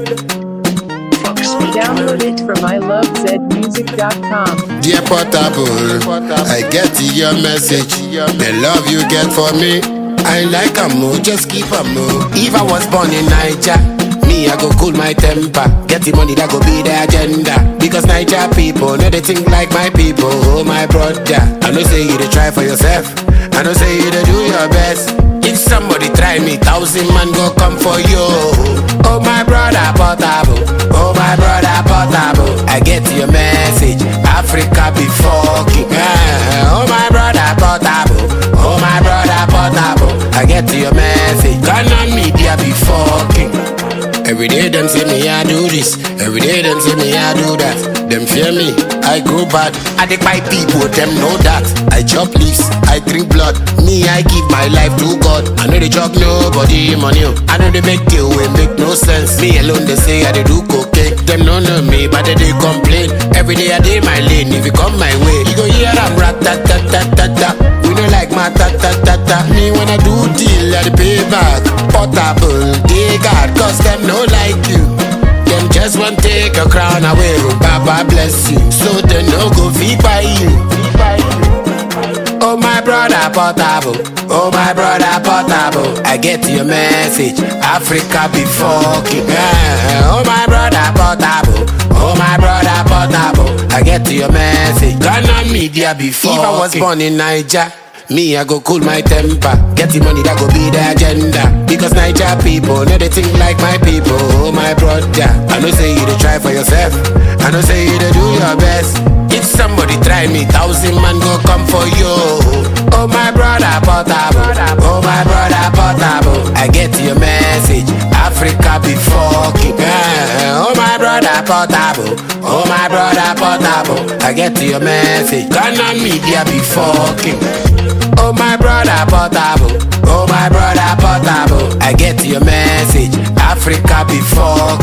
Download it from ilovezmusic.com. Dear Portable, I get your message. The love you get for me, I like a mo, just keep a mo. If I was born in Niger, me I go cool my temper. Get the money that go be the agenda. Because Niger people know they think like my people. Oh my brother, I know say you to try for yourself. I know say you to do your best. If somebody try me, thousand man go come for you. Oh my brother Portable, oh my brother Portable. I get your message. Africa be fucking. eh. Oh my brother Portable, oh my brother Portable. I get your message. Ghana media be fucking. Every day them say me I do this, every day them say me I do that. Them fear me, I go bad. I take my people, them know that. I chop leaves, I drink blood. Me I give my life to God. I know they chop nobody money. oh. I know they make deal wey make no sense. Me alone they say I dey do cocaine. Them no know me, but they, they complain. Every day I dey my lane. If you come my way, you go hear I'm rat tat tat tat tat tat. We no like my ta ta ta ta. Me when I do deal, I dey pay back. Portable, they got cause them no like you. Them just want take your crown away. oh, Baba bless you, so they no go feed by you. Oh my brother Portable, oh my brother Portable. I get your message. Africa be fucking. eh. Oh my brother Portable, oh my brother Portable. I get your message. Ghana media be fucking. If I was born in Niger. Me, I go cool my temper. Get the money that go be the agenda. Because Niger people know they think like my people. Oh, my brother. I know say you to try for yourself. I know say you to do your best. If somebody try me, thousand man go come for you. Oh, my brother, portable. Oh, my brother, portable. I get your message. Africa be fucking. eh. Oh, my brother, portable. Oh, my brother, portable. I get your message. Ghana media be fucking. Oh my brother Portable, oh my brother Portable. I get your message. Africa be fuck.